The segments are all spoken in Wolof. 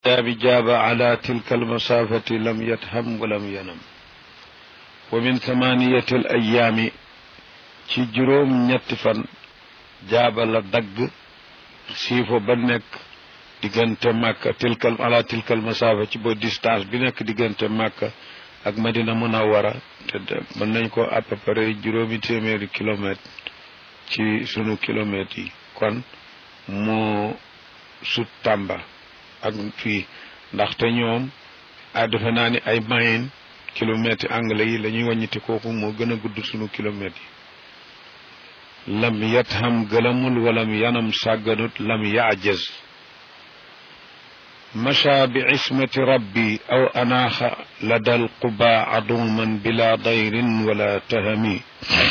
جاب على تلك المسافة لم يتهم ولم ينم ومن ثمانية الأيام ci juróom ñetti fan jaaba la dagg siifo ba nekk diggante màkka tilkal ala tilkal masaafa ci ba distance bi nekk diggante màkka ak madina munawara te mën nañ ko à peu près juróomi téeméeri kilomètre ci sunu kilomètres yi kon moo sut tàmba ak fii ndaxte ñoom a defe naa ni ay mayen kilomètres anglais yi la ñuy wàññiti kooku moo gën a gudd sunu kilomètres yi lam yatham gëlamul walam yanam sàgganut lam yaajaz macha bi ismati rabbi aw anaaxa lada alquba aduman bila dayrin wala tahami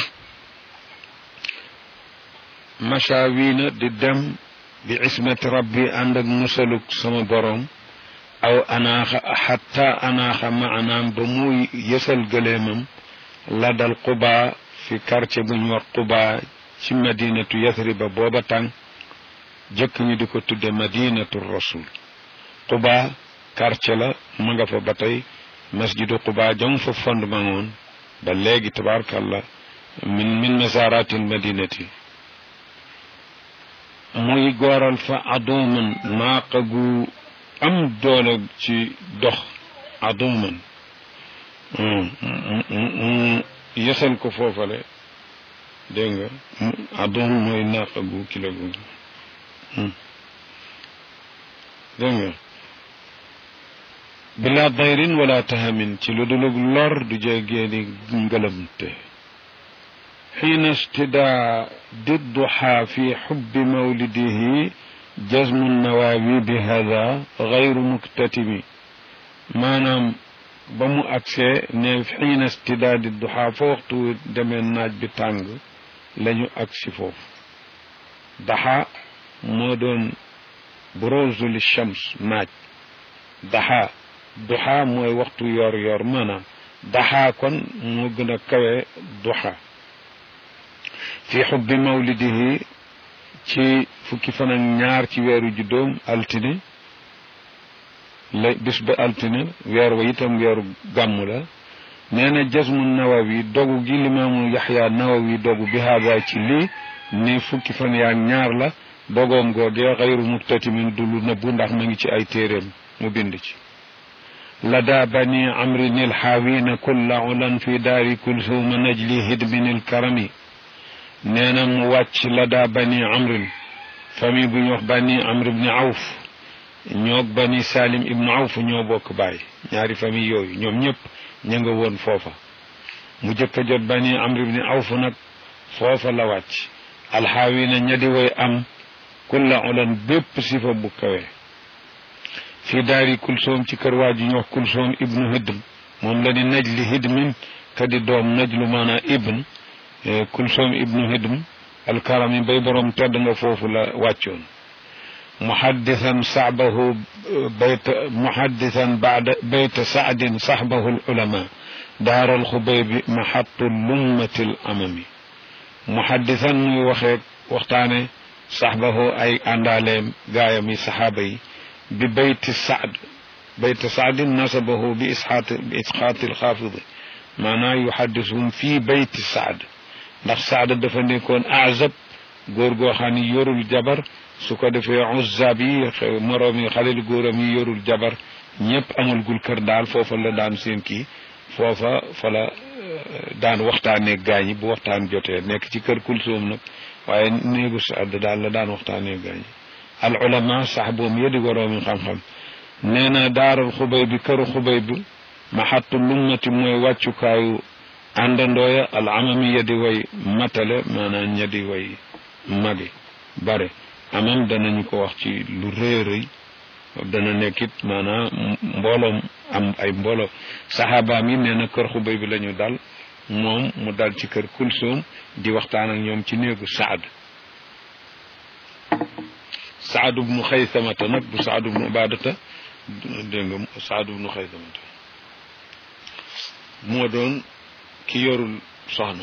macha wiina di dem bi ismati rabbi ànd ak musaluk sama borom aw anaaxa xatta anaaxa maanaam ba muy yësal gëleemam ladal quba fi quartier bu ñu wax quba ci madinatu yathriba booba tàng jëkk ñu di ko tudde madinatu rasul quba quartier la ma nga fa ba tey masjidu quba jam fa fondement woon ba léegi tabaarakallah min min masaratil madinati muy gooral fa aduman naaqa gu am doole ci dox aduman yësal ko foofale dégg nga adum mooy naaqa gu kilo gu dégg nga bila dayrin wala tahamin ci lu dulug lor du jégeeni ngëlamte xiina istidaa didduha fi xubbi mawlidihi jazmu nawaawi bi hada gayru muktatimi maanaam ba mu agsee ne xiina istidaa didduha fa waxtu demee naaj bi tàng lañu agsi foofu daxa moo doon burozu li shams naaj daxa duxa mooy waxtu yor yor maanaam daxa kon moo gën a kawe duxa fi xubbi mawlidihi ci fukki fan ak ñaar ci weeru juddoom altine la bis ba altine weer wa itam weeru gàmmu la nee na jasmu nawawi dogu gi limaamu yaxya nawawi dogu bi haada ci lii ni fukki fan yaa ñaar la dogoom googee xayru muktatimin du lu nëbbu ndax ma ngi ci ay téeréem mu bind ci lada bani amrin ilxaawina kulla ulan fi daari kulsuma najli hidmin ilkarami nee na mu wàcc lada bani amrin famille bu ñu wax bani amr ibni awf ñoo bani salim ibnu awf ñoo bokk baay ñaari famille yooyu ñoom ñëpp ña nga woon foofa mu jëkk a jot bani amr ibni awf nag foofa la wàcc alxaawina ña di way am kulla ulan bépp sifa bu kawe fii daari kulsoom ci kër waa ji ñu wax kulsoom ibnu hidm moom la di najli hidmin ka di doom najlu maanaa ibn kulsoom ibnu hidm alkarami bay borom tedd nga foofu la wàccoon muhaddisan saxbahu bayta muhaddisan baada bayta saadin saxbahu ulama daaral xubaybi maxattu lummatil amami muhaddisan muy waxee waxtaane saxbahu ay àndaaleem gaayam yi saxaaba yi bi bayti saad bayta saadin nasabahu bi isxaat bi isxaati alxaafidi maanaa yuhaddisuhum fii bayti saad ndax saada dafa nekkoon azab góor goo xam ni yorul jabar su ko defee uzab yi moroom yi xalil góoram yi yorul jabar ñëpp amul gul kër daal foofa la daan seen kii foofa fa la daan waxtaanee gaañi bu waxtaan jotee nekk ci kër kulsoom nag waaye néegu saad daal la daan waxtaanee gaañi al ulama sax boom yedi waroomi xam-xam nee na daaral xubay bi këru xubay bi maxattu lummati mooy wàccukaayu àndandooya al amami ya di way matale maanaam ña di way magi bare amam danañu ko wax ci lu rëy rëy dana nekkit maanaam mbooloom am ay mbooloo saxaabaam yi nee na kër xubay bi la ñu dal moom mu dal ci kër kulsoom di waxtaan ak ñoom ci néegu saad saad bnu xaysamata nag bu saad bnu ubadata dégg nga saad bnu xaysamata moo doon ki yorul soxna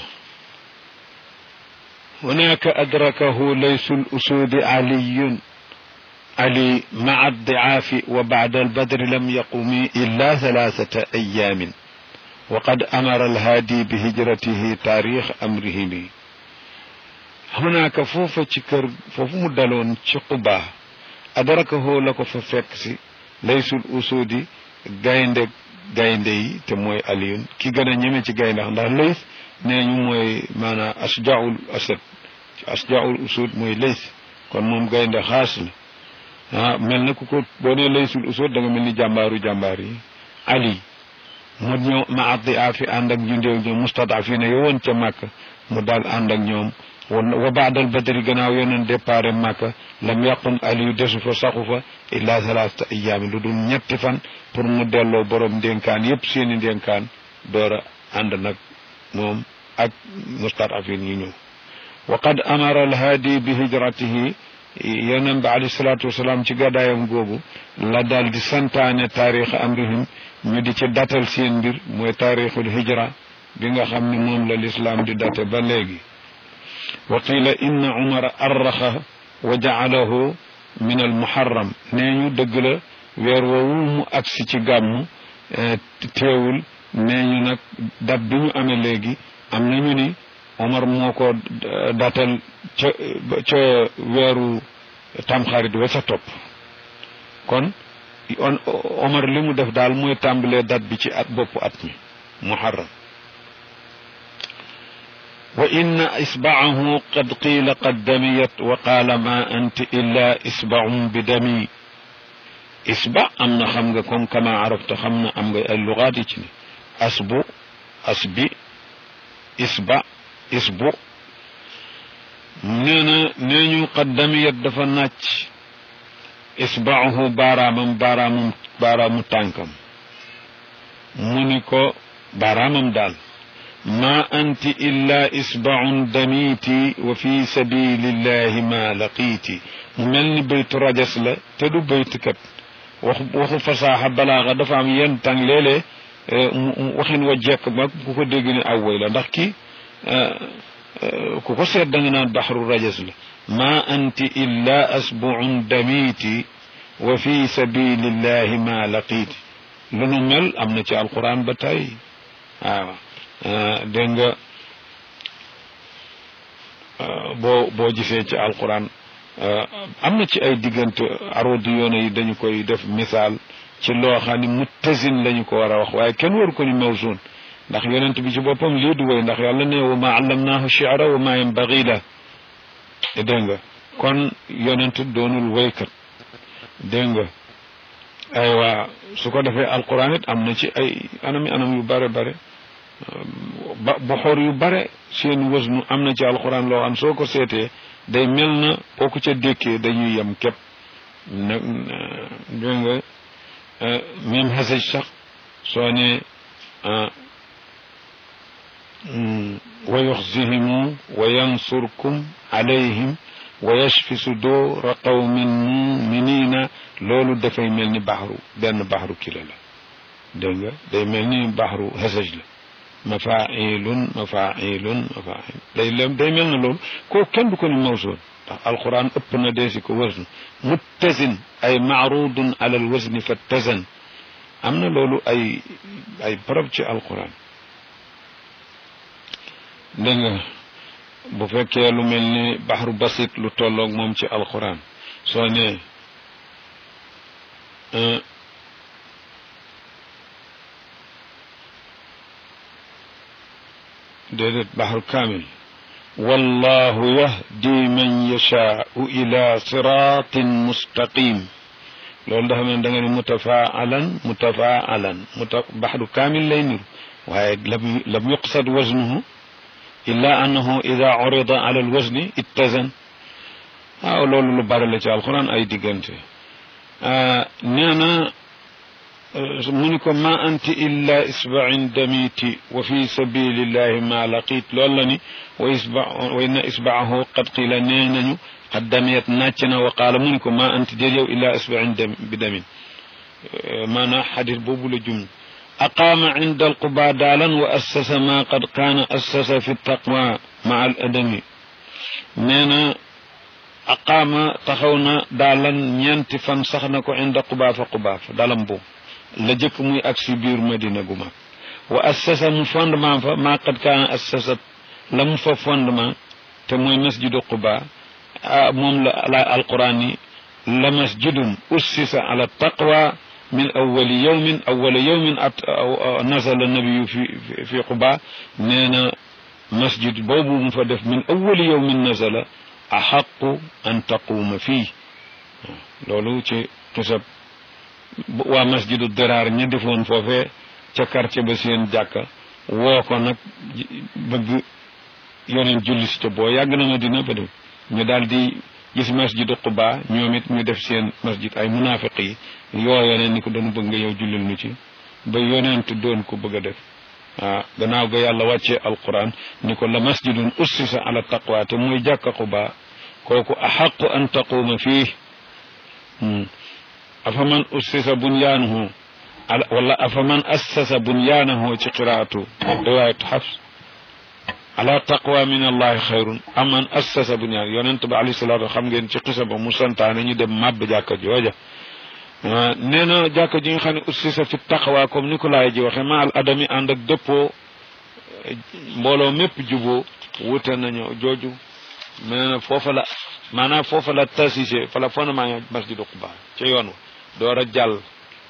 hunaka adrakahu laysu l usudi aliyun علي مع الضعاف وبعد البدر لم يقم إلا ثلاثة أيام وقد أمر الهادي بهجرته تاريخ أمره لي هناك فوف تشكر فوف مدلون تشقبا أدركه لك ففكسي ليس الأسود gaynde gaynde yi te mooy aliyun ki gën a ñeme ci gaynde ndax lays nee ñu mooy maanaam asjaul asad asjaul usud mooy lays kon moom gaynde xaas la ah mel na ku ko boo nee laysul usud da nga mel ni jàmbaaru jàmbaar yi ali mu ñëw ma addi afi ànd ak ñu ndéew ñoom mustadafina yo woon ca màkk mu daal ànd ak ñoom wa baadal badri gannaaw yonen départ màkka lam yàqum aliyu desu fa saxu fa illa thalathata ayaami lu dul ñetti fan pour mu delloo borom ndénkaan yépp seeni ndénkaan door a ànd nag moom ak mustadafin yi ñëw wa qad amara alhaadi bi hijratihi yonent bi alayhi salaatu wasalaam ci gàddaayam googu la daal di santaane taarix amrihim ñu di ci datal seen mbir mooy taarixul hijra bi nga xam ne moom la lislaam di date ba léegi wa qila inna umara arraxa wa jaalahu min al muharram nee ñu dëgg la weer woowu mu agsi ci gàmmu teewul nee ñu nag dat bi ñu amee léegi am nañu ni Omar moo ko datal ca ca weeru tamxarit wa ca topp kon on Omar li mu def daal mooy tàmbalee dat bi ci at boppu at mi muharram wa inna isbaahu qad qiila qad damiyat wa qaala ma anti illa isbaun bi dami isba am na xam nga comme kama arafta xam na am nga ay lugaat yi ci ni asbu asbi isba isbu nee na nee ñu qaddamiyat dafa nàcc isbaahu baaraamam baaraamam baaraamu tànkam mu ni ko baaraamam daal ma anti illa isbaun damiti wa fi sabilillahi ma laqiiti mu mel ni baytu rajas la te du baytu kat wax waxu fasaaxa balaaxa dafa am yenn tàng léeg-léeg waxin wa jekk ba ku ko dégg ne aw way la ndax kii ku ko seet da nga naan baxru rajas la ma anti illa asbuun damiti wa fi sabilillahi ma laqiiti lu nu mel am na ci alquran ba tey waaw dégg nga boo boo gisee ci alquran am na ci ay diggante arodi yoona yi dañu koy def misaal ci loo xam ne muttasin lañu ko war a wax waaye kenn waru ko ni mawzun ndax yonent bi ci boppam lii du woy ndax yàlla ne wa ma allamnaahu shi'ra wa ma yanbaghi la dégg nga kon yonent doonul woykat dégg nga aywa su ko defee alquran it am na ci ay anami anam yu bare bare ba boxoor yu bare seen wësnu am na ci alquran loo xam soo ko seetee day mel na boo ko ca dékkee dañuy yem képp nag dégg nga même xasaj sax soo ne wa yuxzihimu wa yansurkum alayhim wa yashfi sudura qawmin muminina loolu dafay mel ni baxru benn baxru kila la dégg nga day mel ni baxru xasaj la mafailun mafailun mafail day lem day mel na loolu koo kenn du ko ni mawsoon ndax alquran ëpp na deesi ko wësnu muttasin ay maarudun ala alwasni fattasan am na loolu ay ay barab ci alquran dégg nga bu fekkee lu mel ni baxru basit lu tolloog moom ci alquran soo ne déedéet baxru kaamil wallahu yahdi man yashaau ila siratin mustaqim loolu dafa mel da nga ni mutafaalan mutafaalan muta baxru kaamil lay niru waaye lam lam yuqsad waznuhu illa annahu ida urida ala alwazni ittazan waaw loolu lu bari la ci alquran ay diggante nee na mu ni ko ma anti illa isbain damiti wa fi sabilillahi ma laqit loolu la ni wa isba wa inna isbaahu qad qila nee nañu qad damiyat nàcc na wa qaala mu ni ko ma anti déet yow illa isbain dam bi damin maanaa xadis boobu la jum aqaama inda alquba daalan wa assasa ma qad kaana assasa fi taqwa ma al adami nee na aqaama taxaw na daalan ñeenti fan sax na ko inda qubaafa qubaafa dalam boobu la jëkk muy ak si biir madina gu mag wa assasa mu fondement fa maa qad kaana assasa la mu fa fondement te mooy masjidu quba moom la ala alquran yi la masjidun ussisa ala taqwa min awali yawmin awala yawmin at nazala nabiyu fi fi quba nee na masjid boobu mu fa def min awali yawmin nazala axaqu an taquuma fii loolu ci xisab waa masjidu diraar ña defoon foofee ca quartier ba seen jàkka woo ko nag bëgg yoneen julli si ca boo yàgg na Madina ba dem ñu daal di gis masjidu Quba ñoom it ñu def seen masjid ay munaafiq yi yoo yoneen ni ko dañu bëgg nga yow jullil nu ci ba yonent doon ko bëgg a def ah gannaaw ga yàlla wàccee alquran ni ko la masjidun ussisa ala taqwa te muy jàkka Quba kooku axaqu an taquuma fii afaman ussisa bunyaanuhu wala afaman assasa bunyaanahu ci qiraatu riwaayatu xafs ala taqwa min allahi xayrun aman assasa bunyaan yonent ba alayhi salaatu xam ngeen ci xisa ba mu santaane ñu dem màbb jàkka jooja nee na jàkka ji nga xam ne ussisa fi taqwa comme ni ko laay ji waxe ma al adami ànd ak dëppoo mbooloo mépp juboo wute nañu jooju nee na foofa la maanaam foofa la tasise fa la fondement masjidu Quba ca yoon wa door a jàll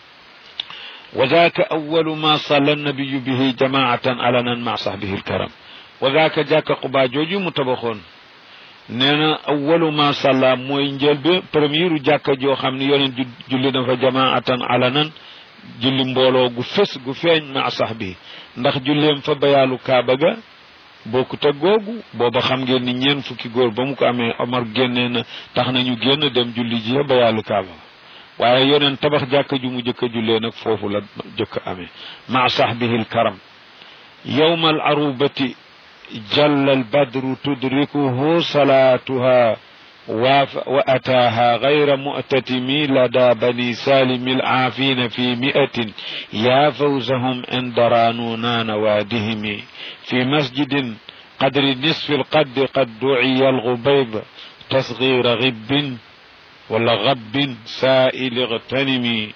wa zaaka awalu ma salla nabiyu bihi jamaatan alanan ma sahbihi alkaram wa zaaka jàkka Quba jooju mu tabaxoon nee na awalu ma salla mooy njël bi première jàkka joo xam ne yoneen julli na fa jamaatan alanan julli mbooloo gu fës gu feeñ ma sahbihi ndax julleem fa bayaalu kaaba ga bokkut ak googu booba xam ngeen ni ñeen fukki góor ba mu ko amee Omar génnee na tax nañu génn dem julli ji ba yàllu kaaba waaye yoneen tabax jàkka ju mu jëkk a jullee nag foofu la jëkk amee ma sahbihi alkaram yowma al arubati jalla al badru tudrikuhu salaatuha wa ataaha gayra mu'tatimi lada bani salimi alcaafina fi mi'atin ya fawzahum inda raanuna nawaadihimi في مسجد قدر نصف القد قد دعي الغبيب تصغير غب ولا غب سائل اغتنمي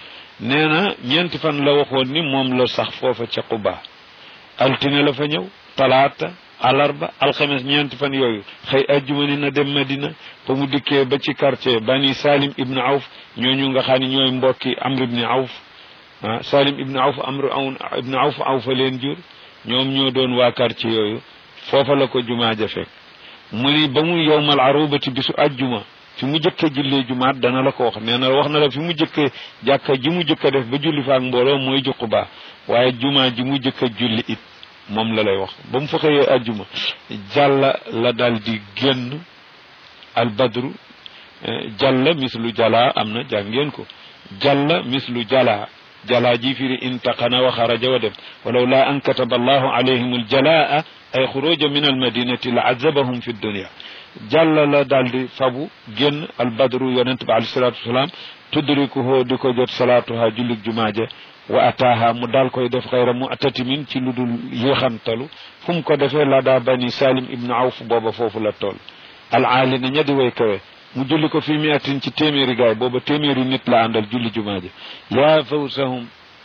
نينا ñeenti fan la waxoon ni moom la sax foofa ca Quba altine la fa ñëw talaata alarba alxames ñeenti fan yooyu xëy ajjuma ni na dem Madina ba mu dikkee ba ci quartier bani Salim ibn Awf ñooñu nga xam ne ñooy mbokki Amr ibn Awf ah Salim ibn Awf Amr ibn Awf Awf leen jur ñoom ñoo doon waa quartier yooyu foofa la ko jumaa ja fekk mu ni ba mu yowmal arubati bisu ajjuma fi mu jëkk a jullee jumaat dana la ko wax nee na wax na la fi mu jëkk jàkka ji mu jëkk a def ba julli faak mbooloo mooy juqu baa waaye jumaa ji mu jëkk a julli it moom la lay wax ba mu fa xëyee ajjuma jàlla la dal di génn al badru jàlla mislu jala am na jàngeen ko jàlla mislu jala jalaa ji firi intaqana wa xaraja wa dem walaw laa an kataba allahu alayhim aljalaa ay xuruja min almadinati la azabahum fi dunia jàlla la daal di fabu génn albadru yonent bi alayhi salatu wasalaam tudrikuhu di ko jot salaatuha jullig jumaaje wa ataaha mu daal koy def xayra mu atatimin ci lu dul yéexantalu fu mu ko defee la daa bani salim ibnu awf booba foofu la toll alaali na ña di way kawe mu julli ko fi miatin ci téeméeri gaay booba téeméeri nit la àndal julli jumaaje yaa fawsahum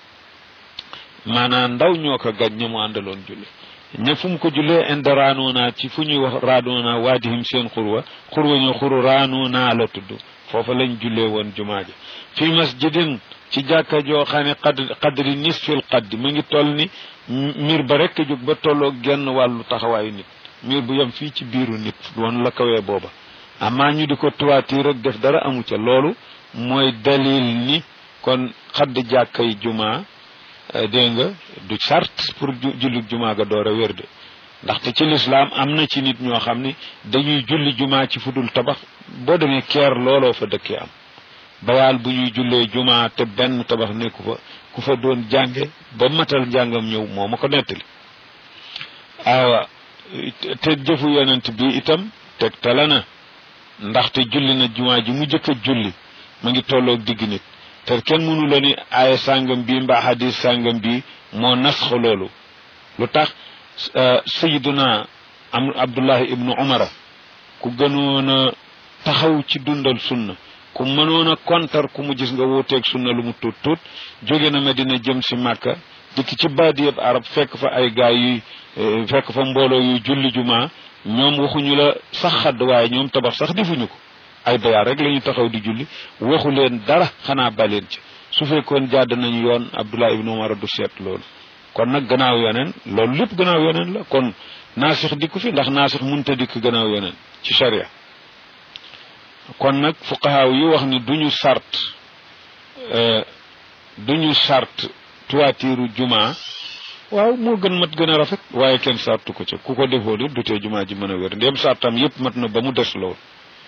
maanaam ndaw ñoo ko gañ ña mu àndaloon julli ña fu mu ko jullee inde raanoona ci fu ñuy wax raanoona waadihim seen xurwa xurwa ñu xuru raanoona la tudd foofa lañ jullee woon jumaaje fi masjidin ci jàkka joo xam ne qad qadri nisfil qaddi mu ngi toll ni miir ba rekk jóg ba tolloo genn wàllu taxawaayu nit miir bu yem fii ci biiru nit woon la kawee booba amaa ñu di ko tuwaati rek def dara amu ca loolu mooy dalil ni kon xadd jàkkay jumaa dégg nga du sart pour julli jumaa ga door a wér de ndaxte ci lislaam am na ci nit ñoo xam ni dañuy julli jumaa ci fudul tabax boo demee keer looloo fa dëkkee am bayaal bu ñuy jullee jumaa te benn tabax nekku fa ku fa doon jànge ba matal njàngam ñëw moo ma ko nettali awa te jëfu yonent bi itam teg tala na ndaxte julli na jumaa ji mu jëkk a julli mu ngi tolloog digg nit te kenn mënu la ni aaya sàngam bi mbaa hadis sàngam bi moo nasx loolu lu tax sayiduna am abdullahi ibnu umara ku gënoon a taxaw ci dundal sunna ku mënoon a kontar ku mu gis nga wuuteeg sunna lu mu tuut tuut jóge na Medina jëm si Màkka dikk ci baadiyab arab fekk fa ay gaay yuy fekk fa mbooloo yuy julli jumaa ñoom waxuñu la sax xadd waaye ñoom tabax sax defuñu ko ay bayaa rek la ñu taxaw di julli waxu leen dara xanaa baleen ci su fekkoon jàdd nañu yoon Abdullah ibnu Umar du seet loolu kon nag gannaaw yoneen loolu lépp gannaaw yoneen la kon naasix dikku fi ndax naasix munta dikk gannaaw yoneen ci sharia kon nag fuqahaaw yi wax ni duñu sart duñu sart tuwaatiiru jumaa waaw moo gën mat gën a rafet waaye kenn sartu ko ca ku ko defoo di dutee jumaa ji mën a wér ndéem sartam yépp mat na ba mu des loolu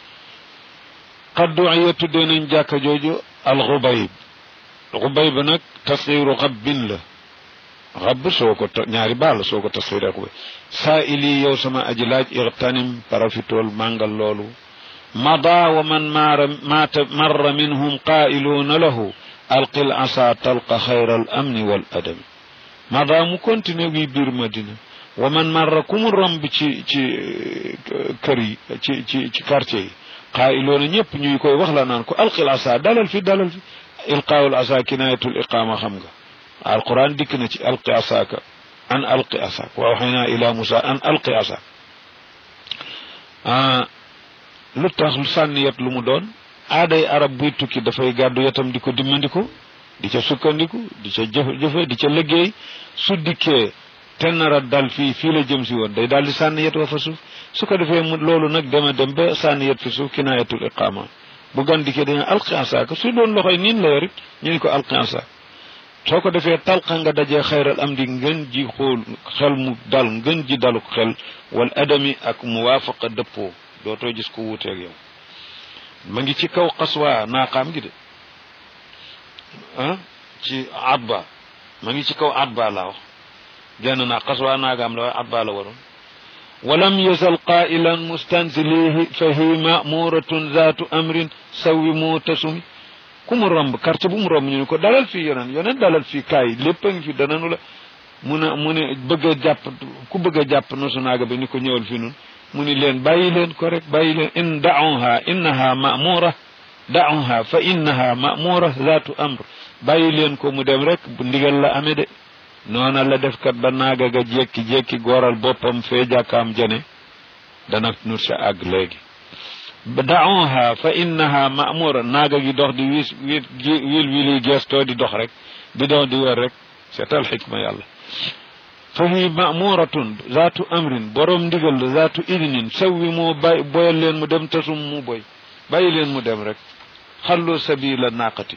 xaddu ya tuddee nañ jàkka jooju alxubayb xubayb nag tasxiiru xabbin la xabb soo ko ñaari baal soo ko tasxiiree xubay saa ili yow sama aji laaj ixtanim parafitool màngal loolu mada wa man maara maata marra minhum qaa'iluuna lahu alqil asa talqa xayra al amni wal adami mada mu continué wi biir madina wa man marra ku mu romb ci ci kër yi ci ci ci quartier yi qaa'iluuna ñëpp ñuy koy wax la naan ko alqil asa dalal fi dalal fi ilqaawul asa kinayatul iqaama xam nga alquran dikk na ci alqi asaaka an alqi asaak wa waxayna ila musa an alqi asaak lu tax lu sànni yet lu mu doon aaday arab buy tukki dafay gàddu yetam di ko dimmandiko di ca sukkandiku di ca jëf jëfe di ca liggéey su dikkee te nara dal fii fii la jëm si woon day daal di sànni yet wa fa suuf su ko defee mu loolu nag dema dem ba sànni yet fi suuf kinaayatul iqaama bu gan dikkee dañu alqi asaaka su doon loxoy niin la yorit ñu ni ko alqi asaak soo ko defee talqa nga dajee xayral am di ngën ji xool xel mu dal ngën ji dalu xel wal adami ak muwaafaqa dëppoo dootoo gis ko wuuteeg yow ma ngi ci kaw xaswa naaqaam gi de ah ci atba ma ngi ci kaw atba laa wax genn naa xaswa naagaam la waaye atba la waroon walam yazal qailan mustanzilihi fa hi mamuratun zaatu amrin sawi mu tasumi ku mu romb quartier bu mu romb ñu ne ko dalal fii yonen yonen dalal fii kaay lépp a ngi fi dananu la mu ne mu ne bëgg a jàpp ku bëgg a jàpp nosu naaga bi ni ko ñëwal fi nun mu ni leen bàyyi leen ko rek bàyyi leen in daunha innaha mamura daunha fa innaha mamura zaatu amr bàyyi leen ko mu dem rek bu ndigal la amee de noona la def kat ba naaga ga jekki-jekki gooral boppam fee jàkkaam jane dana nur sa àgg léegi daunha fa innaha mamura naaga gi dox di wiis wiit wil wili gestoo di dox rek di dox di wër rek seetal xikma yàlla fa hi mamuratun zaatu amrin borom ndigal la zaatu idnin sawwi moo bay boyal leen mu dem tasum mu boy bàyyi leen mu dem rek xallu sabila naqati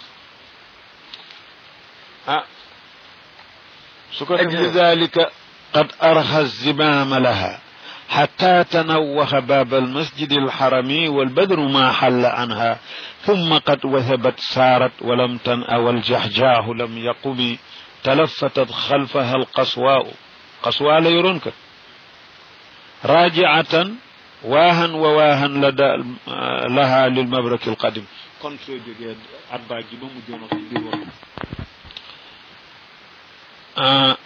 ah su ko def lidalika qad arha zimama laha حتى تنوه باب المسجد الحرمي والبدر ما حل عنها ثم قد وثبت سارت ولم تنأ والجحجاه لم يقم تلفتت خلفها القصواء قصواء لا يرونك راجعة واها وواها لدى لها للمبرك القديم كون سو جوجي اربا جي بامو جونو في آه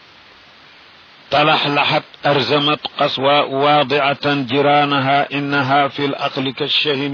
تلحلحت أرزمت قصواء واضعة جيرانها إنها في الأقل كالشهن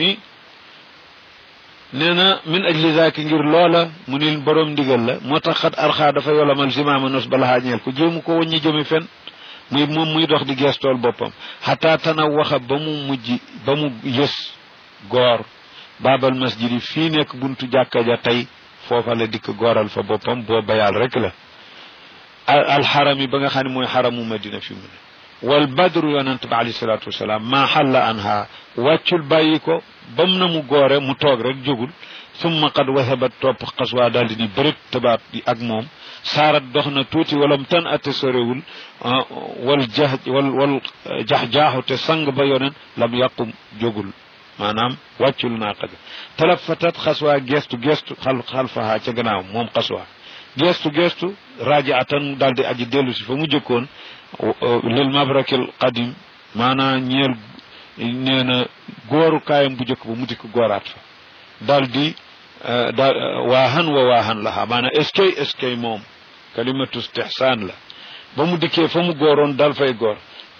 نينا من أجل ذاك ngir loola mu ni borom ndigal la moo tax xat arxaa dafa yolamal zimaama nos balaxaa ñeel ko jéemu ko waññi jëmi fen muy moom muy dox di geestool boppam xataa tana waxa ba mu mujj ba mu yës goor baabal masjid yi fii nekk buntu jàkka ja tey foofa la dikk gooral fa boppam boo bayaal rek la alxaram yi ba nga xam ne mooy xaramu madina fi mu ne wal badru yonent bi alayhi salaatu wasalaam maa xalla anha wàccul bàyyi ko bam na mu goore mu toog rek jógul summa qad wahabat topp xaswaa daal di ni bërit tabaat di ak moom saarat dox na tuuti walam tan ate sorewul wal jax wal wal jax-jaaxu te sang ba yonen lam yàqum jógul maanaam wàccul naaqa ga talafatat xaswaa gestu gestu xal xalfaha ca gannaaw moom xaswaa gestu gestu rajaatan daal di aji dellu si fa mu jëkkoon lil mabrakil qadim maanaa ñeel nee na góoru kaayam bu jëkk ba mu dikk góoraat fa daal di daal waahan wa waahan laha maanaa eskay eskay moom kalimatu istihsaan la ba mu dikkee fa mu góoroon dal fay góor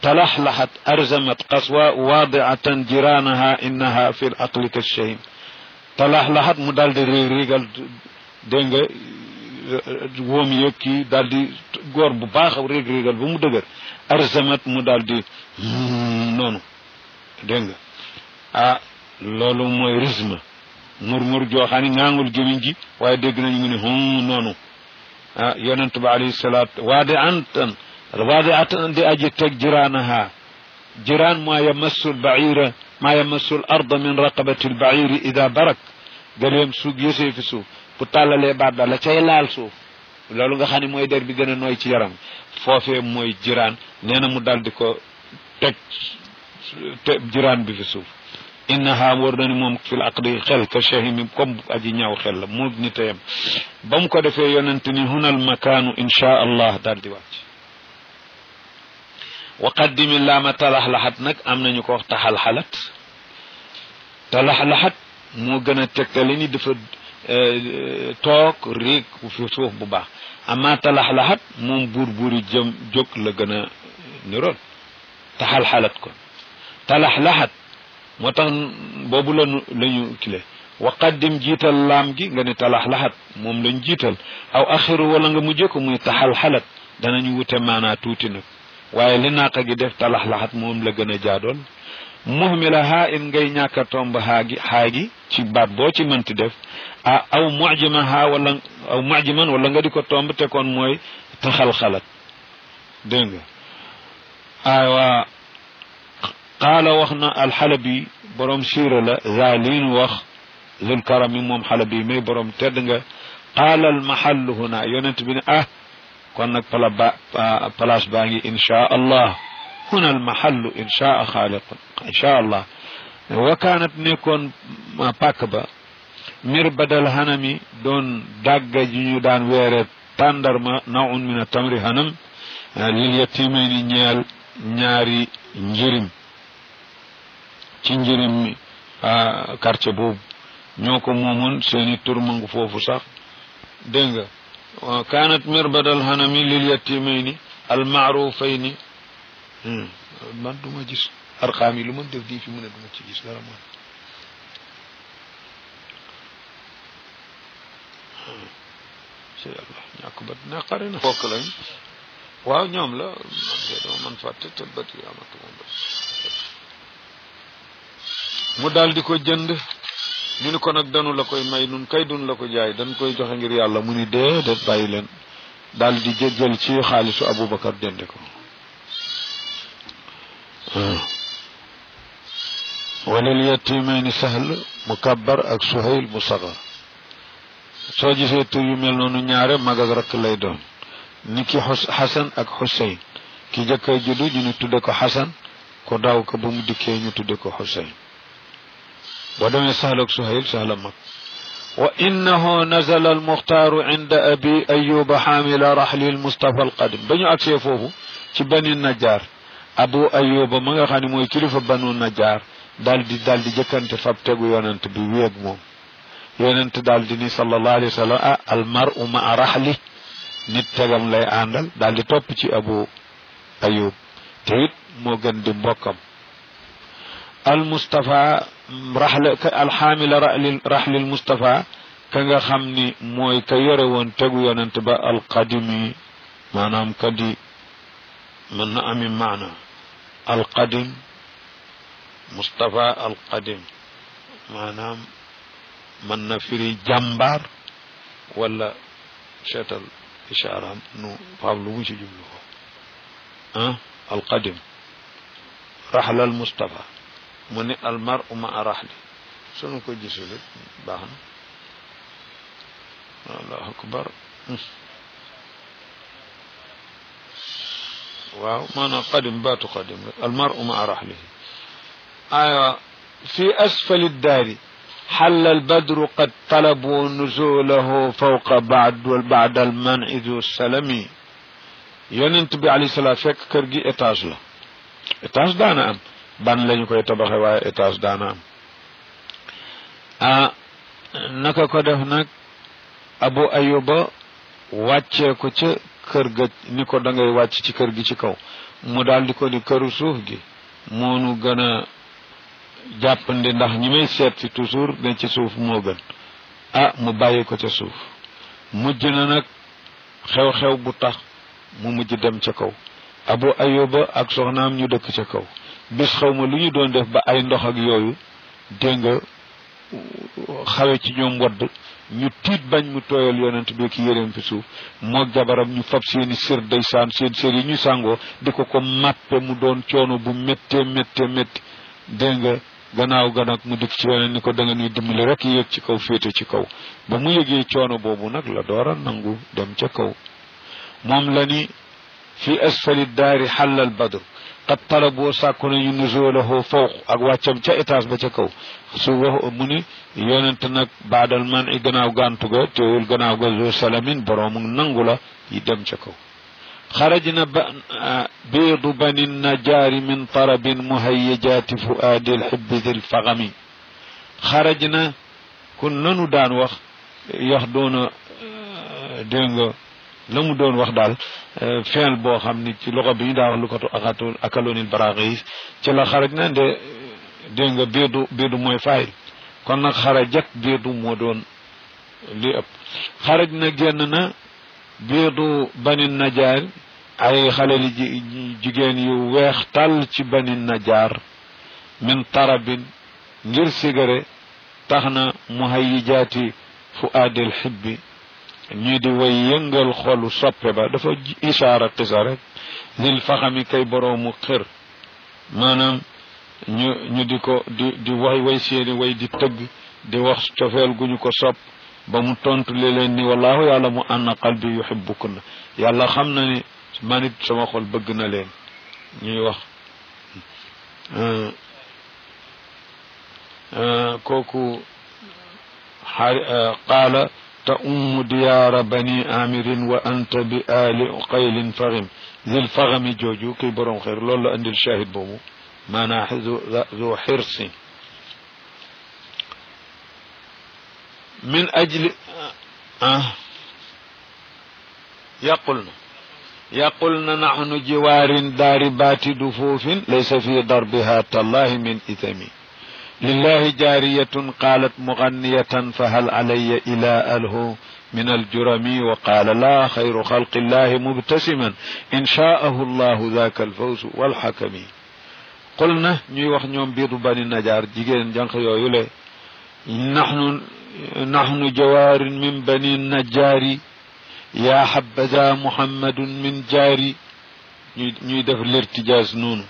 تلحلحت أرزمت قصواء واضعة جيرانها إنها في العقل كالشهيم تلحلحت مدال دي ريغال دنگا woom yëg kii daal di góor bu baax réeg réegal ba mu dëgër arzamat mu daal di noonu dégg nga ah loolu mooy risme murmur joo xam ne ngaangul gémiñ gi waaye dégg nañu mu ne hum noonu ah yonent ba alayhi salaat waade antan waade atan di aji teg jiraanaha jiraan maa yamassu lbaira maa yamassu l arda min raqabati lbairi ida barak gëleem suug yësee fi suuf bu tàllalee baat daal la cay laal suuf loolu nga xam ne mooy der bi gën a nooy ci yaram foofee mooy jiraan nee na mu dal di ko teg te jiraan bi fi suuf innaha war na ni moom fil aqdi xel ka shahimi comme aji ñaaw xel la mu ni teyam ba mu ko defee yonent ni hunal makaanu insha allah daal di wàcc wa qaddimi laama talaxlaxat nag am nañu ko wax taxalxalat talaxlaxat moo gën a tegtali ni dafa toog réeg fi suuf bu baax ama talaxlaxat moom buur buuri jëm jóg la gën a niroon taxalxalat ko talaxlaxat moo tax boobu lanu la ñu kile wa qaddim jiital laam gi nga ne talaxlaxat moom lañ jiital aw axiru wala nga mujjee ko muy taxalxalat danañu wute maanaa tuuti nag waaye li naaqa gi def talaxlaxat moom la gën a jaadoon muhmila haa in ngay ñàkk a tomb haa gi haa gi ci baat boo ci mënti def ah aw mujima haa wala aw mujiman wala nga di ko tomb te kon mooy taxalxalat dégg nga aywa qaala wax na alxalabi borom siira la zalin wax zul karami moom xalabi may borom tedd nga qaala almahallu huna yonent bi ne ah kon nag pala ba place baa ngi inchaa allah huna almahallu inchaa xaaliq inchaa allah wa kaanat nekkoon pàkk ba mir badal hanami doon dàgga ji ñu daan weere tàndarma nawun min a tamri hanam lil yatimayni ñeel ñaari njirim ci njirim mi quartier boobu ñoo ko moomoon seeni tur mangu foofu sax dégg nga kaanat mirbadal hanami lil yatimayni al maarufayni man du ma gis arqaam yi lu ma def di fi mu ne du ma ci gis dara man ci yàlla ñàkk ba naqari na fokk lañ waaw ñoom la man de dama man fàtte te bët yi amatu moom bët mu daal di ko jënd ñu ni ko nag danu la koy may nun kay dun la ko jaay dañ koy joxe ngir yàlla mu ni déedéet bàyyi leen daal di jël ci xaalisu Aboubacar jënde ko walil yatimayni sahl mukabbar ak suhayl musagar soo gisee tur yu mel noonu ñaare mag ak rakk lay doon ni ki xasan ak xuseyn ki jëkkër juddu ñu ni tudde ko xasan ko daaw ko ba mu dikkee ñu tudde ko xuseyn boo demee sahl ak suhayl sahla mag wa innahu nazala almuxtaaru inda abi ayuba xaamila raxli almustafa alqadim ba ñu agsee foofu ci bani najaar abu ayuba ma nga xam ne mooy kilifa banu najaar daal di daal di jëkkante fab tegu yonent bi wéeg moom yonent daal di ni sallallahu alayhi wa sallam ah almaru ma raxli nit tegam lay àndal daal di topp ci abu ayub te it moo gën di mbokkam al mustafa raxle alxaamila raxli raxlil mustafa ka nga xam ni mooy ka yore woon tegu yonent ba alqadimi maanaam ka di mën na ami maana alqadim mustafa alqadim maanaam mën na firi jàmbaar wala seetal ishaaraam nu faam lu mu ci jublu ko ah alqadim raxlal mustafa mu ni almar uma a raxli sunu ko gisulit baax na allahu akbar waaw maanaam qadim baatu qadim rek almar uma a raxlihi aywa fi asfali daari حل البدر قد طلبوا نزوله فوق بعد بعد المنع ذو السلم يونت بي عليه الصلاه فك كër gi étage la étage daana am ban lañu koy tabaxe waaye étage daana am ah naka ko def nag abu ayuba wàccee ko ca kër ga ni ko da ngay wàcc ci kër gi ci kaw mu daal di ko ni këru suuf gi moonu gën a jàppandi ndax ñi may seet si toujours ne ci suuf moo gën ah mu bàyyi ko ca suuf mujj na nag xew-xew bu tax mu mujj dem ca kaw abu ayuba ak soxnaam ñu dëkk ca kaw bis xaw ma lu ñu doon def ba ay ndox ak yooyu dégg nga xawe ci ñoom wadd ñu tiit bañ mu tooyal yonent bi ki yéreem fi suuf moo jabaram ñu fab seeni sër day saan seen sër yi ñu sàngoo di ko ko màppe mu doon coono bu méttee méttee métti dégg nga gannaaw ga nag mu dikk ci yonent ni ko da nga ñuy dimbali rek yéeg ci kaw féete ci kaw ba mu yëgee coono boobu nag la doora nangu dem ca kaw moom la ni fi asfali daari xallal badr qad talaboo sàkku nañu nuzulahu fawq ak wàccam ca étage ba ca kaw su wax mu ni yonent nag baadal man i gannaaw gàntu ga teewul gannaaw ga zo salamin boroomu nangu la yi dem ca kaw xarajna ba biidu bani najaari min tarabin muhayyajaati fuaadi lxibbi di lfagami xarajna kun nanu daan wax yax doona dégg nga la mu doon wax daal feel boo xam ni ci loxo bi ñu daa wax lu ko akatu akaloonil baraxis ci la xaraj na de dégg nga biidu biidu mooy faayil kon nag xarajat biidu moo doon li ëpp xaraj na génn na biidu bani najaar ay xale li jigéen yu weex tàll ci bani najaar min tarabin ngir sigare tax na muhayyijaati fu aadil xibbi ñii di way yëngal xolu soppe ba dafa isaara tisa rek lil faxami kay boroomu xër maanaam ñu ñu di ko di di way way seeni way di tëgg di wax cofeel gu ñu ko sopp ba mu tontu li leen ni wallahu yàlla mu anna qalbi yuhibbukunna yàlla xam na ni man it sama xol bëgg na leen ñuy wax kooku qaala تؤم ديار بني آمر وأنت بآل قيل فغم ذي الفغم جوجو كي برون خير لولا عند الشاهد بومو ما ذو, ذو حرص من أجل آه يقولنا يقولنا نحن جوار داربات دفوف ليس في ضربها تالله من إثمي لله جارية قالت مغنية فهل علي إلى أله من الجرم وقال لا خير خلق الله مبتسما إن شاءه الله ذاك الفوز والحكم قلنا ñuy wax ñoom biidu bani najaar jigéen jànq yooyu le نحن نحن جوار من بني النجار يا حبذا محمد من جاري ñuy def l'irtijaas noonu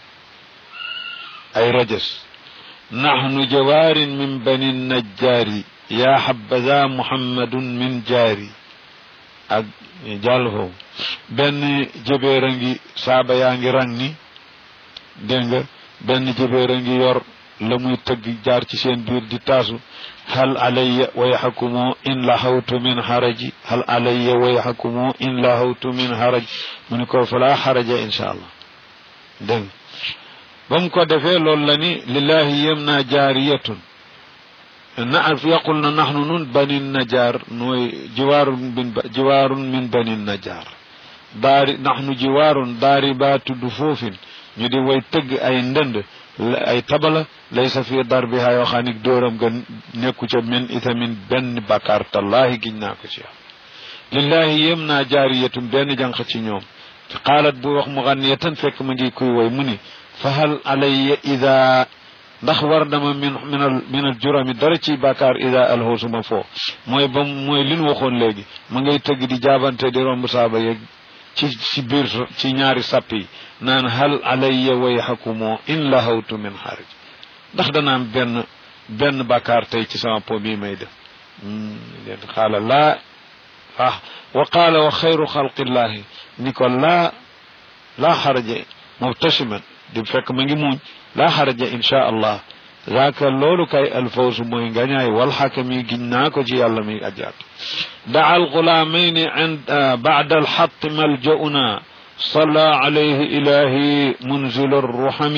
ay rajas نحن جوار من بني النجار يا حبذا محمد من جاري ak jàll foofu benn jëbeer a ngi saaba yaa ngi rang ni dégg nga benn jëbeer a ngi yor la muy tëgg jaar ci seen biir di taasu hal alayya wayhakumu in lahawtu min haraji hal alayya wayhakumu in lahawtu min haraj mu ni ko fala haraja insha allah dégg ba mu ko defee loolu la ni lillahi yem naa jaariyatun na yaqul na naxnu nun bani najaar nooy jiwaarun min jiwaarun min bani najaar daari naxnu jiwaarun daari baa tudd foofin ñu di way tëgg ay ndënd ay tabala laysa fi darbiha yoo xam ni dóoram ga nekku ca min itamin benn bakkaar tallahi giñ naa ko ci yow lillahi yem naa jaariyatun benn jànq ci ñoom qaalat bu wax muxanniyatan fekk ma ngi kuy way mu ni fahal alayya ida ndax war dama min minal minal jurami dara ci bàkkaar ida alhoosuma foo mooy ba mooy li nu waxoon léegi ma ngay tëgg di jaabante di romb saaba yeeg ci ci biir ci ñaari sapp yi naan hal alayya wayhakumoo in lahawtu min xarij ndax dana am benn benn bàkkaar tey ci sama po bii may def leen xaala laa ah wa qaala wa xayru xalqillahi ni ko laa laa xaraja mubtasiman di fekk ma ngi muuñ laa xaraja insha allah zaaka loolu kay alfawsu mooy ngañaay wal xakami giñ naa ko ci yàlla mi ajaat daa alxulaamayni ind bacda alxat maljauna صلى عليه إلهي منزل الرحم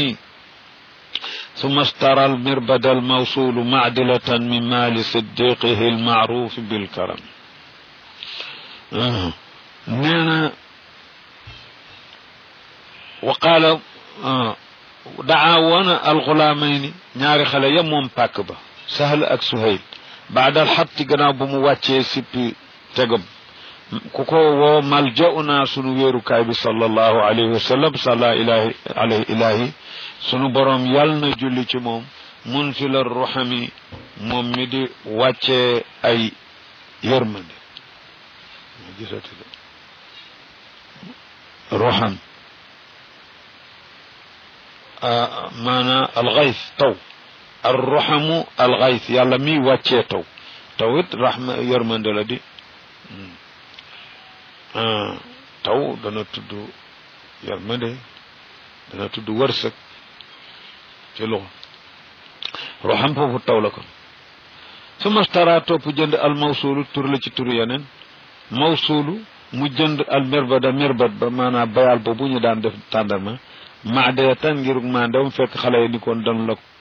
ثم اشترى المربد الموصول معدلة من مال صديقه المعروف بالكرم آه. نانا wa qaala daa woona alxulaamayni ñaari xale ya moom pàkk ba sahal ak suhayl baadal xatti gannaaw bu mu wàccee sippi tegam ku ko woo maljauna sunu wéerukaay bi sallallahu alayhi wa sallam salla ilahi alayhi ilahi sunu boroom yal na julli ci moom munzila ruhami moom mi di wàccee ay yërmande gisati ruham maana alxays taw arruhamu alxays yàlla mi wàccee taw taw it rahma yërmande la di taw dana tudd yërmande dana tudd wërsëg ci loxo ruham foofu taw la kon su mastara topp jënd al mawsulu tur la ci tur yeneen mawsulu mu jënd al mirbada mirbat ba maanaam bayal boobu ñu daan def tàndarma maadee tan ngir maandew fekk xale yi ni koon dan la